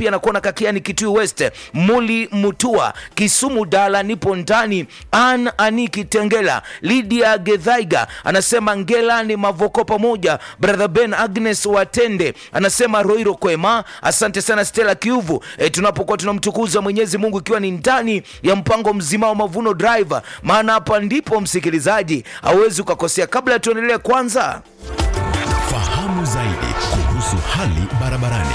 pia nakuona kakiani kitui west muli mutua kisumu dala nipo ndani an ani kitengela lidia gedhaiga anasema ngela ni mavoko pamoja brother ben agnes watende anasema roiro kwema asante sana stela kiuvu e, tunapokuwa tunamtukuza mwenyezi mungu ikiwa ni ndani ya mpango mzima wa mavuno driver maana hapa ndipo msikilizaji hauwezi ukakosea kabla tuendelee kwanza Fahamu zaidi kuhusu hali barabarani.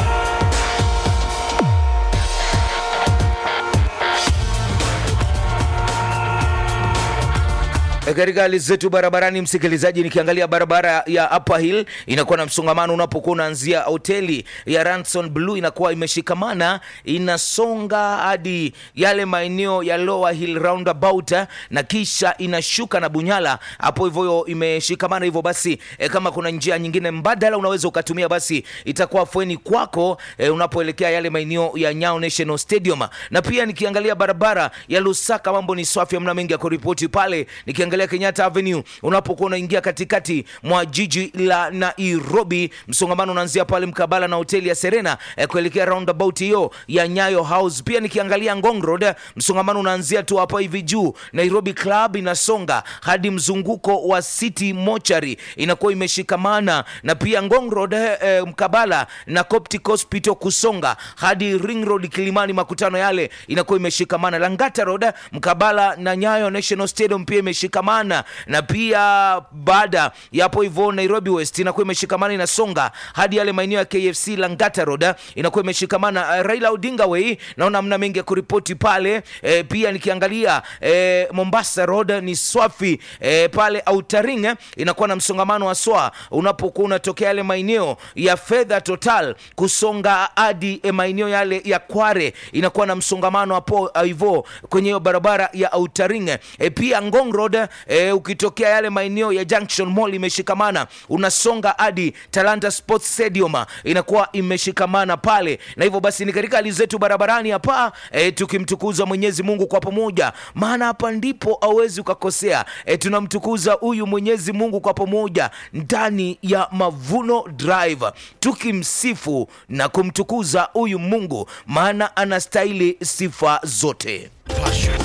E, katika hali zetu barabarani msikilizaji nikiangalia barabara ya upper hill inakuwa na msongamano unapokuwa unaanzia hoteli ya ranson blue inakuwa imeshikamana inasonga hadi yale maeneo ya lower hill roundabout eh, na kisha inashuka na bunyala hapo hivyo imeshikamana hivyo basi e, kama kuna njia nyingine mbadala unaweza ukatumia basi itakuwa fweni kwako e, unapoelekea yale maeneo ya nyao national stadium na pia nikiangalia barabara ya lusaka mambo ni swafi amna mengi ya kuripoti pale nikiangalia kenyatta avenue unapokuwa unaingia katikati mwa jiji la nairobi msongamano unaanzia pale mkabala na hoteli ya serena eh, kuelekea roundabout hiyo ya nyayo house pia nikiangalia ngong road msongamano unaanzia tu hapa hivi juu nairobi club inasonga hadi mzunguko wa city mochari inakuwa imeshikamana na pia ngong road eh, eh, mkabala na coptic hospital kusonga hadi ring road kilimani makutano yale inakuwa imeshikamana langata road mkabala na nyayo national stadium pia imeshikamana na pia baada ya hapo hivyo nairobi west inakuwa imeshikamana inasonga hadi yale maeneo ya kfc langata road inakuwa imeshikamana uh, raila odinga way naona mna mengi ya kuripoti pale e, pia nikiangalia e, mombasa road ni swafi e, pale autaring eh, inakuwa na msongamano wa swa unapokuwa unatokea yale maeneo ya fedha total kusonga hadi e, maeneo yale ya kware inakuwa na msongamano hapo hivo kwenye hiyo barabara ya autaring e, pia ngong road e, ukitokea yale maeneo ya junction mall imeshikamana unasonga hadi talanta sports stadium inakuwa imeshikamana pale na hivyo basi ni katika hali zetu barabarani hapa e, tukimtukuza mwenyezi mungu kwa pamoja maana hapa ndipo awezi ukakosea e, tunamtukuza huyu mwenyezi mungu kwa pamoja ndani ya mavuno drive tukimsifu na kumtukuza huyu mungu maana anastahili sifa zote Passion,